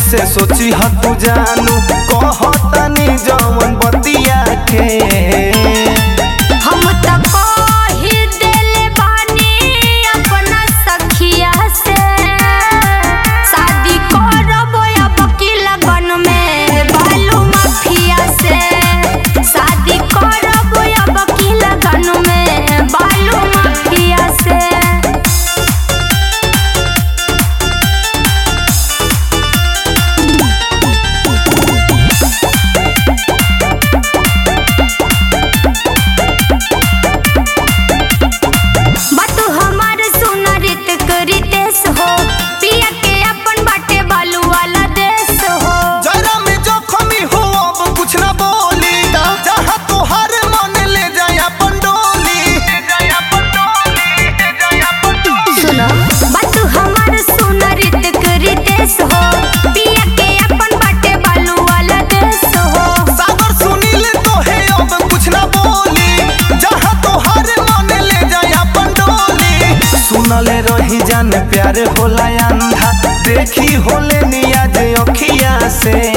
से सोची ह तू जानू कहतानी जवन बतिया के हम त कही देले बानी अपना सखिया से शादी करब अब की लगन में बालू माफिया से शादी करब अब की लगन में बालू माफिया से बात हमार सुन रित रितेश हो पिया के अपन बाटे बालू वाला देश हो जरा में जोखमी हो अब कुछ ना बोली जहाँ तोहार मन ले जाए अपन डोली ले जाए अपन डोली ले जाए अपन डोली सुनो बात हमार सुन रित रितेश हो पिया के अपन बाटे बालू वाला देश हो सागर सुनील तो है अब कुछ ना बोली जहाँ तोहार मन ले जाए अपन डोली सुनले रही जान प्यार होला अंधा देखी होले निया जे अखिया से